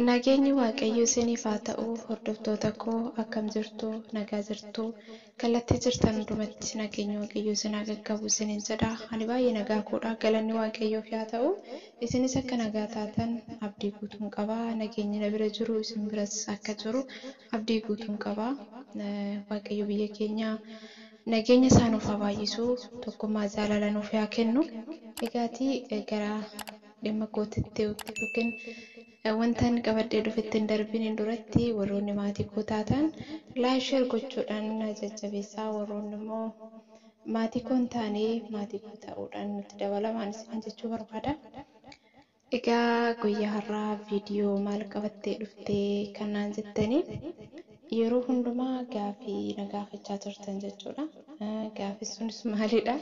Nageenyi Waaqayyoo isiniif haa ta'u hordoftoota koo akkam jirtu nagaa jirtu kallattii jirtan hundumatti nageenyi Waaqayyoo isin haa qaqqabu isiniin jedha ani baay'ee nagaa koodha galanni Waaqayyoof haa ta'u isinis akka nagaa taatan abdii guutuun qaba nageenyi na bira jiru isin biras akka jiru abdii guutuun qaba Waaqayyo biyya keenya nageenya isaa nuuf haa baay'isu tokkummaa jaalala nuuf haa kennu egaatii gara dhimma kootitti yookiin wanta ani qabadhee dhufetti hin darbiniin duratti warroonni maatii koo taatan laayisheer gochuudhaan na jajjabeessaa warroonni immoo maatii koo hin taane maatii koo ta'uudhaan nutti dabalamaan isin jechuu barbaada. Egaa guyyaa har'aa viidiyoo maal qabattee dhuftee kan naan jettanii yeroo hundumaa gaafii na gaafachaa turtan jechuudha. Gaafii sunis maalidha?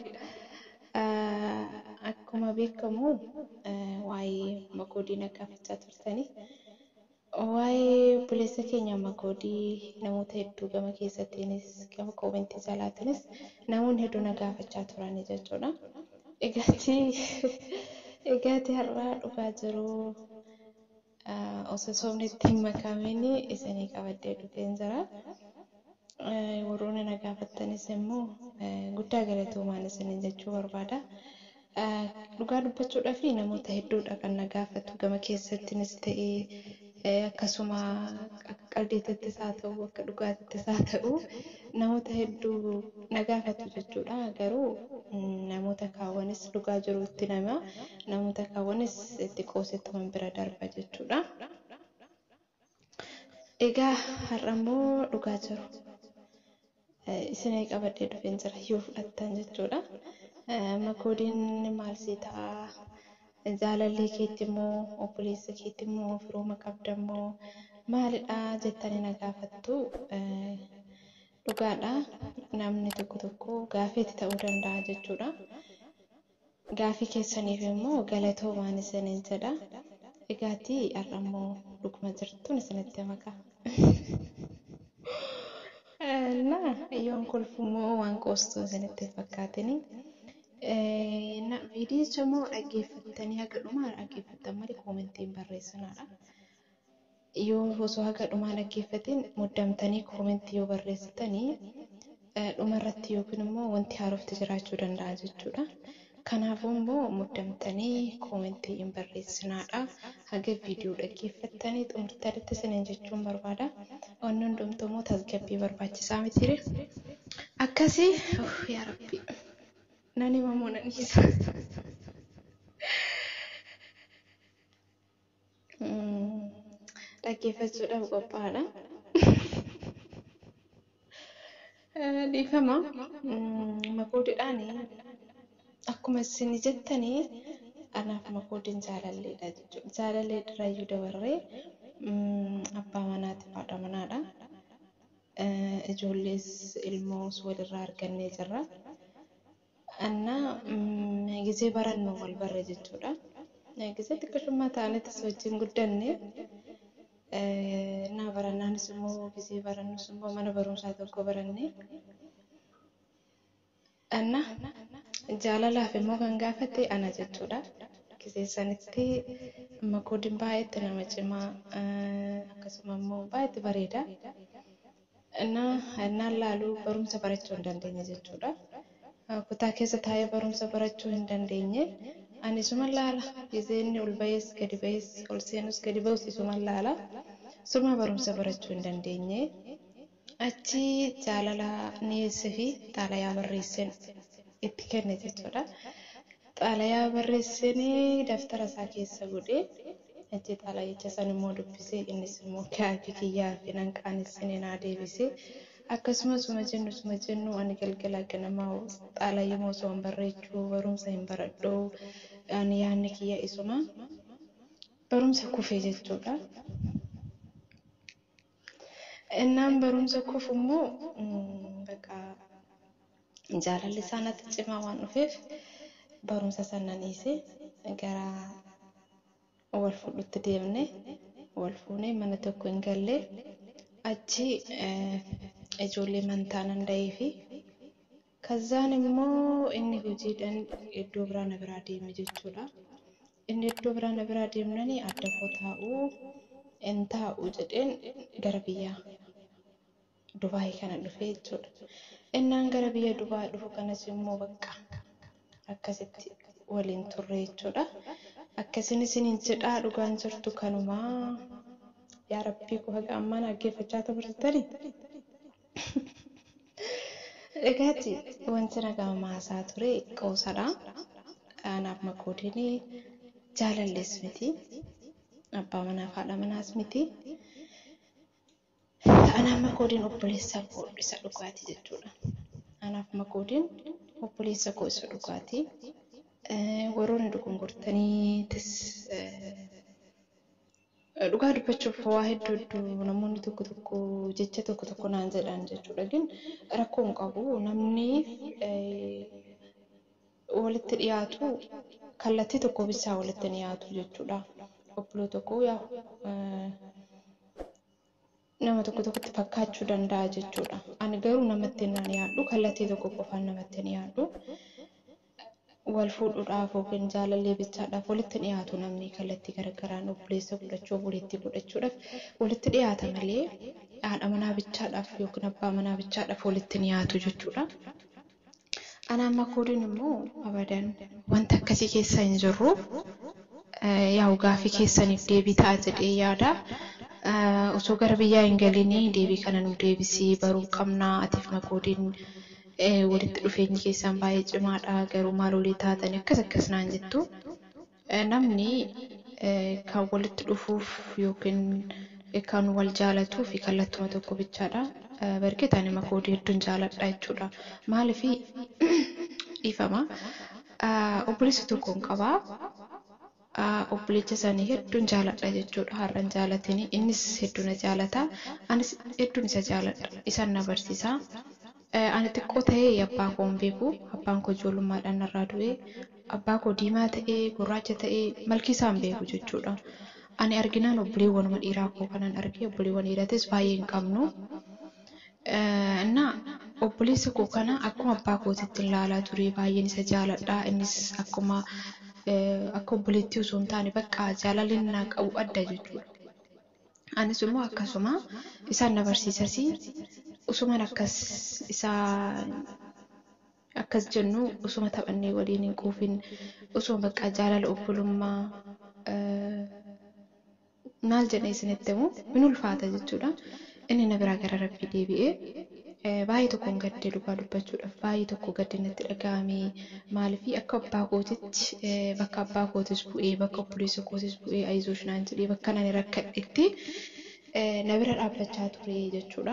Akkuma beekamu waa'ee makoodii na gaafachaa turtanii. Waa'ee obboleessa keenya makoodii namoota hedduu gama keessattiinis gama koomentii jalaatiinis namoonni hedduu na gaafachaa turanii jechuudha. Egaatii egaatii har'aa dhugaa jiru osoo soomni itti hin makamiin isinii qabadhee dhufeen jira. Warroonni na gaafattanis immoo guddaa galatoomaa isiniin jechuu barbaada. Dhugaa dubbachuudhaaf namoota hedduudha kan na gaafatu gama keessattiinis ta'ee akkasuma akka qaldeetittis haa ta'u akka dhugaatittis haa ta'u namoota hedduu na gaafatu jechuudha. Garuu namoota kaawwanis dhugaa jiru itti nama namoota kaawwanis itti qoosettuma bira darba jechuudha. Egaa har'a immoo dhugaa jiru. Isinii qabadhee dhufeen jira yoo fudhattan jechuudha. Makoodiin maal sii ta'a? Jaalallee keetti immoo obboleessa keetti immoo firooma qabda immoo maalidha jettanii na gaafattu. Dhugaadha. Namni tokko tokko gaafeetti ta'uu danda'a jechuudha. Gaafii keessaniif immoo galatoomaan isiniin jedha. Egaatii har'a immoo dhuguma jirtuun isinitti maka. እና yoon kolfu immoo waan qoostuu isinitti hin fakkaatini. Viidiyicha immoo dhaggeeffattanii haga dhumaa dhaggeeffattan malee koomentiin barreessinaadha. Yoo osoo haga dhumaa dhaggeeffatin muddamtanii koomentii yoo barreessitanii dhumarratti yookiin immoo wanti haarofti jiraachuu danda'a jechuudha. Kanaafuu immoo muddamtanii koomentii hin barreessinaadha. Haga viidiyoo dhaggeeffattanii xumurtanitti isiniin jechuun barbaada. Wanni hundumtuu immoo tasgabbii barbaachisaa mitiire. Akkasii yaa rabbi nan himamoo nan dhiisa. Dhaggeeffachuudhaaf qophaa'aadha. Dhiifama makoodiidhaan akkuma isin jettanii anaaf makoodiin jaalalleedha jechuudha. Jaalallee irraayyuu dabarree abbaa manaatiif haadha manaadha. Ijoollees ilmoos walirraa argannee jirra. Annaa gisee barannoo wal barre jechuudha. Gisee xiqqashummaa ta'anittis wajjin guddanne. Naa barannaanis immoo gisee barannus immoo mana barumsaa tokko baranne. Anna jaalalaaf immoo kan gaafate ana jechuudha. Gisee sanitti makoodiin baay'eetti nama cimaa akkasuma immoo baay'eetti bareeda. Innaan laaluu barumsa barachuu hin dandeenye jechuudha. Kutaa keessa taa'ee barumsa barachuu hin dandeenye. Ani isuma laala gisee inni ol ba'ees gadi ba'ees ol seenus gadi ba'us isuma laala. Suma barumsa barachuu hin dandeenye. Achi jaalala dhiyeessee fi xaalayaa barreesseen itti kenne jechuudha. Xaalayaa barreessanii daftara isaa keessa godhee achi xaalayicha san immoo dubbisee innis immoo gaafii kiyyaa fi nan qaanessinee naa deebisee akkasumas suma jennu suma jennu ani galgala ganamaa xaalayyuma osoo hin barreechuu barumsa hin baradhu ani yaadni kiyya isuma barumsa kufee jechuudha. Innaan barumsa kufu immoo bakka jaalalli isaa natti cimaa waan dhufeef barumsa sana dhiisee gara wal fuudhutti deemne wal fuunee mana tokko hin galle achi ijoollee mantaa nan da'ee fi kazzaan immoo inni hojiidhaan iddoo biraa na biraa deeme jechuudha. Inni iddoo biraa na biraa deemnanii adda koo taa'uu hin taa'u jedheen gara biyya Dubaayii kana dhufe jechuudha. Innaan gara biyya Dubaayii dhufu kanas immoo bakka akkasitti waliin turre jechuudha. Akkasiin isiniin jedhaa dhugaan jirtu kanumaa yaa rabbii qofa ammaan dhaggeeffachaa turtanii. Egaati wanti nagaa maasaa ture qoosadha. Anaaf makoodiin jaalallees miti. Abbaa manaaf haadha manaas miti. Anaaf makoodiin obboleessa koo isa dhugaati jechuudha. Anaaf makoodiin obboleessa koo isa dhugaati. Warroonni dogongortaniitis dhugaa dubbachuuf waa hedduu hedduu namoonni tokko tokko jecha tokko tokko naan jedhan jechuudha. Gin rakkoo hin qabu namni walitti dhiyaatu kallattii tokko bisaa walitti dhiyaatu jechuudha. Obboloo tokko yaa nama tokko tokkotti fakkaachuu danda'a jechuudha. Ani garuu namatti hin dhiyaadhu kallattii tokko qofaan namatti hin dhiyaadhu. Wal fuudhuudhaaf yookiin jaalallee bichaadhaaf walitti dhiyaatu namni kallattii garaagaraan obboleessa godhachuu obboleettii godhachuudhaaf walitti dhiyaata malee haadha manaa bichaadhaaf yookiin abbaa manaa bichaadhaaf walitti dhiyaatu jechuudha. Anaan makoodiin immoo abadan wanta akkasii keessa hin jirru yaa gaafii keessaniif deebii ta'a jedhee yaada. Osoo gara biyyaa hin galinii deebii kana nu deebisii baruu qabnaa atiif makoodiin walitti dhufeenyi keessan baay'ee cimaadha garuu maal olii taatan akkas akkas naan jettu. Namni kan walitti dhufuuf yookiin kan wal jaalatuu fi kallattuma tokko bichaadha. Barkee ani makoodii hedduun jaaladha jechuudha. Maaliif dhiifama obboleessa tokkoon qabaa. obboleessa isaanii hedduun jaaladha jechuudha. Har'an jaalatini innis hedduu na jaalata. Anis hedduun isa jaaladha. Isaan na barsiisa. Ani xiqqoo ta'ee abbaa koo hin beeku. Abbaan koo ijoollummaadhaan narraa du'e. Abbaa koo diimaa ta'ee gurraacha ta'ee malki isaa hin beeku jechuudha. Ani arginaan obboleewwanuma dhiiraa koo kanan arge obboleewwan dhiiratis baay'ee hin qabnu. Innaa obboleessa koo kana akkuma abbaa kootitti ilaalaa ture baay'een isa jaaladha. Innis akkuma akka obboleettii osoo hin taane bakka jaalalli naa qabu adda jechuudha. Anis immoo akkasuma isaan na barsiisas usuman akkas isaa akkas jennu usuma taphannee waliin hin quufin usuma bakka jaalala obbolummaa maal jedhee isinitti himu in ulfaata jechuudha. Inni na biraa gara rabbii deebi'ee baay'ee tokkoon gaddee dhugaa dubbachuudhaaf baay'ee tokko gaddee natti dhaga'ame maaliif akka abbaa kootitti bakka abbaa kootis bu'ee bakka obboleessa kootis bu'ee ayizuush naan jedhee bakka nani rakkadhetti na bira dhaabbachaa ture jechuudha.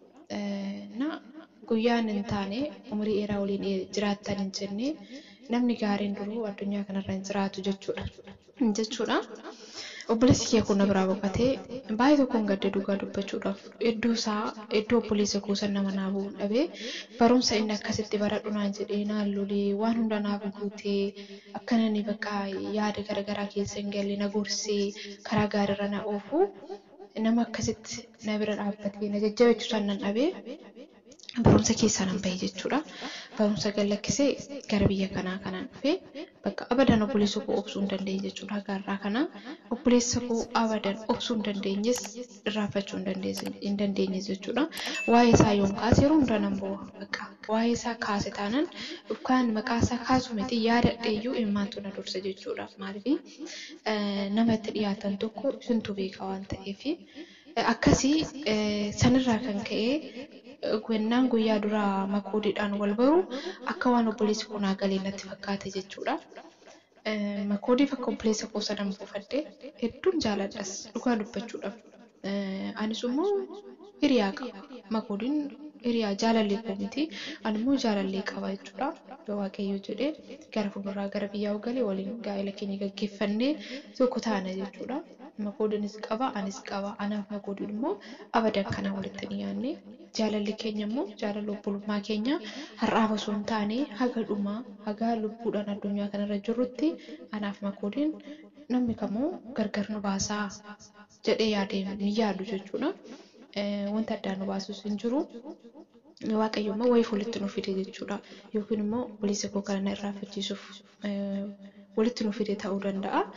Na guyyaan hin taane umurii dheeraa waliin jiraattan hin jenne namni gaariin duruu addunyaa kanarra hin jiraatu jechuudha. Jechuudha. Obboleessi kee kun na biraa boqotee baay'ee tokkoon gaddee dhugaa dubbachuudhaaf iddoo isaa iddoo obboleessa kuusan nama naa bu'uun dhabee barumsa inni akkasitti baradhu naan jedhee naan lolee waan hunda naaf guutee akkanani bakka yaada garaagaraa keessa hin galle na gorsee karaa gaariirra na oofu nama akkasitti na bira dhaabbatee na jajjabeessu san nan dhabee barumsa keessaa nan bahe jechuudha. Barumsa gallakkisee gara biyya kanaa kanaan dhufee bakka abadan obboleessa koo obsuu hin dandeenye jechuudha. Gaarraa kana obboleessa koo abadan obsuu hin dandeenyes irraanfachuu hin dandeenye jechuudha. Waa'ee isaa yoom kaase yeroo hunda nan bo'aa bakka waa'ee isaa kaase taanaan yookaan maqaa isaa kaasu miti yaadadheeyyuu ilmaantu na dursa jechuudha. Maaliif nama itti dhiyaatan tokko isintu beeka waan ta'eef akkasii sanirraa kan ka'ee gwennaan guyyaa duraa makoodiidhaan wal baru akka waan obboleessi koo naa galee natti fakkaate jechuudha. Makoodiif akka obboleessa koo sadan buufadhe hedduun jaaladhas dhugaa dubbachuudhaaf. Anis immoo hiriyaa qaba. Makoodiin hiriyaa jaalallee koo miti. Ani immoo jaalallee qaba jechuudha. Yoo Waaqayyo jedhee gara fuulduraa gara biyyaa galee waliin gaa'ela keenya gaggeeffannee tokko taana jechuudha. Makoodiinis qaba anis qaba. Anaaf makoodiin immoo abadan kana walitti dhiyaanne jaalalli keenya immoo jaalala obbolummaa keenya har'aaf osoo hin taane haga dhumaa haga lubbuudhaan addunyaa kanarra jirrutti anaaf makoodiin namni kamuu gargar nu baasaa jedhee yaadee ni yaadu jechuudha. Wanta addaan nu baasus hin jiru. Waaqayyo immoo wayii walitti nu fide jechuudha. Yookiin immoo obboleessa koo kana na irraanfachiisuuf walitti nu fide ta'uu danda'a.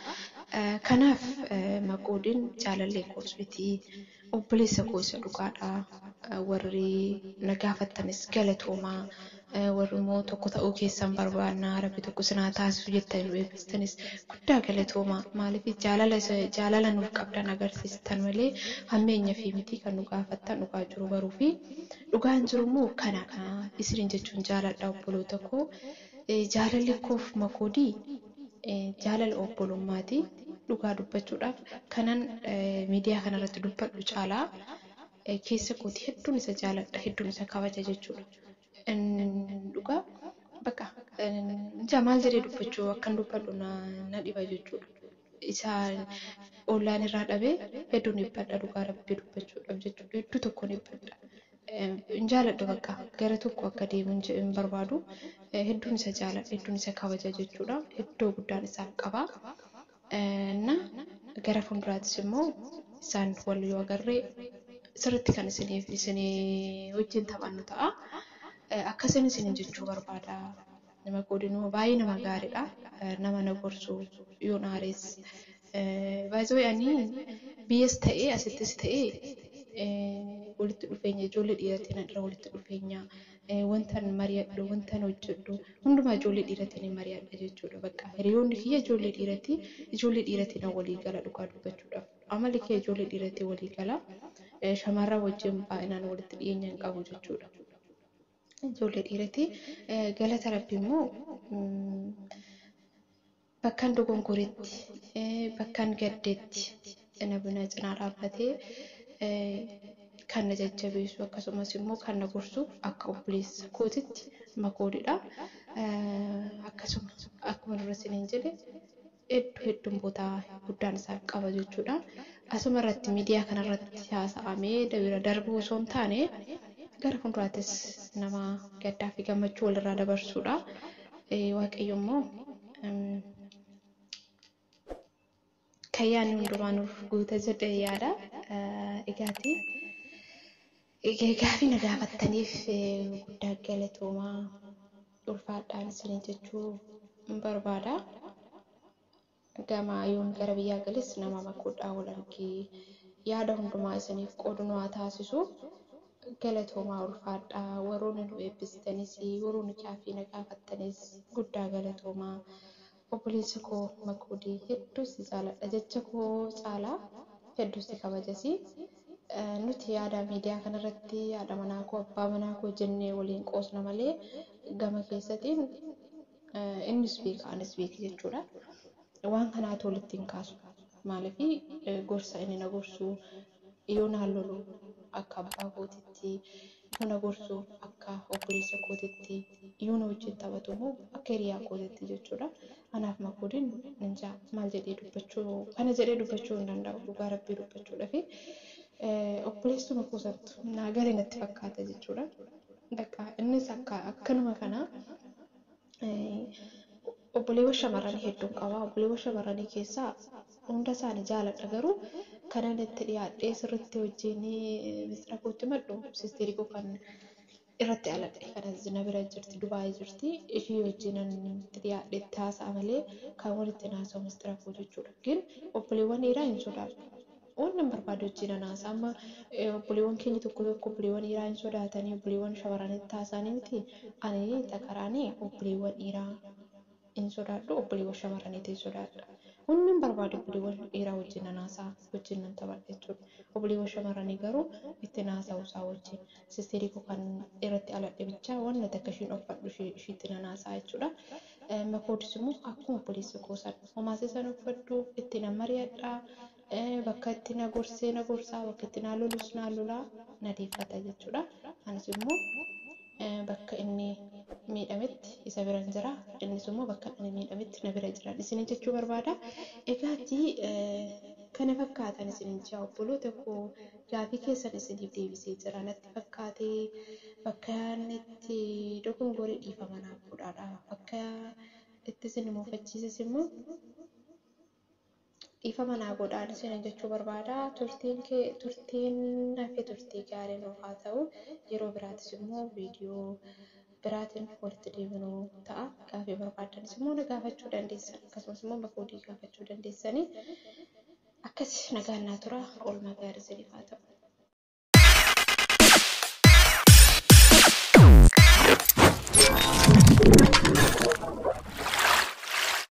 Kanaaf makoodiin jaalallee koos miti obboleessa koo isa dhugaadha. Warri na gaafattanis galatoomaa. Warri immoo tokko ta'uu keessan barbaannaa rabbi tokko sinaa taasisu jettanii nu eebbistanis guddaa galatoomaa. Maaliif jaalala nuuf qabdan agarsiistan malee hammeenya fi miti kan nu gaafattan dhugaa jiru baruu fi dhugaan jiru immoo kanadha. Isiniin jechuun jaaladha obboloota koo. Jaalalli koof makoodii jaalala obbolummaati. Dhugaa dubbachuudhaaf kanan miidiyaa kanarratti dubbadhu caalaa keessa kooti hedduun isa jaaladha hedduun isa kabaja jechuudha. Dhugaa bakka maal jedhee dubbachuu akkan dubbadhu na dhiba jechuudha. Isa ollaan irraa dhabee hedduun dhibbadha dhugaa rabbii dubbachuudhaaf jechuudha. Hedduu tokkoon dhibbadha. Hin jaaladhu bakka gara tokko akka deemu hin barbaadu. Hedduun isa jaaladha hedduun isa kabaja jechuudha. Iddoo guddaan isaaf qaba. እና gara fuulduraattis immoo isaan wal yoo agarree sirriitti kan isiniif isinii wajjin taphannu ta'a. Akkasiin isiniin jechuu barbaada. Nama godinuu baay'ee nama gaariidha. Nama na gorsu yoo naarees. Baay'ee ani biyyas ta'ee asittis ta'ee walitti dhufeenya ijoollee dhiiratiin irra walitti dhufeenya wantan mari'adhu wantan hojjedhu hundumaa ijoollee dhiiratiin mari'adha jechuudha bakka hiriyoonni kiyya ijoollee dhiiratii ijoollee dhiiratiin walii gala dhugaa dubbachuudhaaf amalli kee ijoollee dhiiratii walii gala shamarran wajjin baay'inaan walitti dhiyeenya hin qabu jechuudha. Ijoollee dhiiratii galata rabbi immoo bakkaan dogongoretti bakkaan gaddeetti namni na cinaa dhaabbatee kan na jajjabeessu akkasumas immoo kan na gorsu akka obboleessa kootitti makoodidha. Akkasuma akkuma dura isiniin jedhe hedduu hedduun boota guddaan isaaf qaba jechuudha. Asuma irratti miidiyaa kanarratti haasa'amee dabira darbuu osoo hin taane gara fuulduraattis nama gaddaa fi gammachuu walirraa dabarsuudha. Waaqayyo immoo kan yaadni hundumaa nuuf guuta jedhee yaada. Egaati gaafii na gaafattaniif guddaa galatoomaa ulfaadhaan isiniin jechuu barbaada. Gama yoon gara biyyaa galis nama makuudhaa wal argee yaada hundumaa isiniif qoodu nu haa taasisu. Galatoomaa ulfaadhaa warroonni nu eebbistanis warroonni gaafii na gaafattanis guddaa galatoomaa. Obboleessa koo makoodii hedduu si jaaladha jecha koo caalaa hedduu si kabajasi. Nuti yaada miidiyaa kanarratti haadha manaa koo abbaa manaa koo jennee waliin qoosna malee gama keessatiin innis beeka anis beeka jechuudha. Waan kanaatu walitti hin kaasu. Maaliif gorsa inni na gorsu yoo naan lolu akka abbaa kootitti yoo na gorsu akka obboleessa kootitti yoo na wajjin taphatu immoo akka hiriyaa kootitti jechuudha. Kanaaf makoodiin ninjaa maal jedhee dubbachuu kana jedhee dubbachuu hin danda'u dhugaa rabbii dubbachuudha fi obboleessuma kuusattu naa garee natti fakkaata jechuudha. Bakka innis akka akkanuma kana obboleewwan shamarranii hedduun qaba. Obboleewwan shamarranii keessaa hunda isaanii jaaladha garuu kanan itti dhiyaadhee sirriitti wajjin misira kootti maddu sisteerii koo kan irratti aladhe kanas na bira jirti Dubaayii jirti ishii wajjin itti dhiyaadhee itti haasa'a malee kan walitti haasa'u misira koo jechuudha. ግን obboleewwan dhiiraa hin sodaatu. Waan nan barbaadu wajjin hanaasa amma obboleewwan keenya tokko tokko obboleewwan dhiiraa hin sodaatanii obboleewwan shamarranitti haasa'anii miti ani takaraanii obboleewwan dhiiraa hin sodaadhu obboleewwan shamarraniitti hin sodaadha. Wanni nan barbaadu obboleewwan dhiiraa wajjin nan haasa'a wajjin nan taphadha jechuudha. Obboleewwan shamarranii garuu itti haasa'u isaa wajjin sisteerii koo kan irratti aladhe bichaa waan nati akka ishiin uffadhu ishiitti nan haasa'a jechuudha. Makoodis immoo akkuma obboleessa koo sana homaasii sana uffadhu itti nan mari'adha. Bakka itti na gorsee na gorsaa bakka itti na lolus na lolaa na deeffata jechuudha. Anis immoo bakka inni miidhametti isa bira hin jira. Innis immoo bakka inni miidhametti na bira jira. Isinin jechuu barbaada. Egaati kana fakkaatan isinin jaa obboloota koo gaafii keessan isiniif deebisee jira natti fakkaatee bakka itti dogongorii dhiifama naaf godhaadha. Bakka itti isin muufachiises immoo dhiifama naa godhaan isinin jechuu barbaada. Turtiin kee turtiin hafe turtii gaarii nuuf haa ta'u. Yeroo biraatis immoo viidiyoo biraatiin walitti deebinuu ta'a. Gaafii barbaadanis immoo na gaafachuu dandeessan akkasumas immoo makoodii gaafachuu dandeessanii akkas nagaan naa tura oolmaa gaarii isiniif haa ta'u.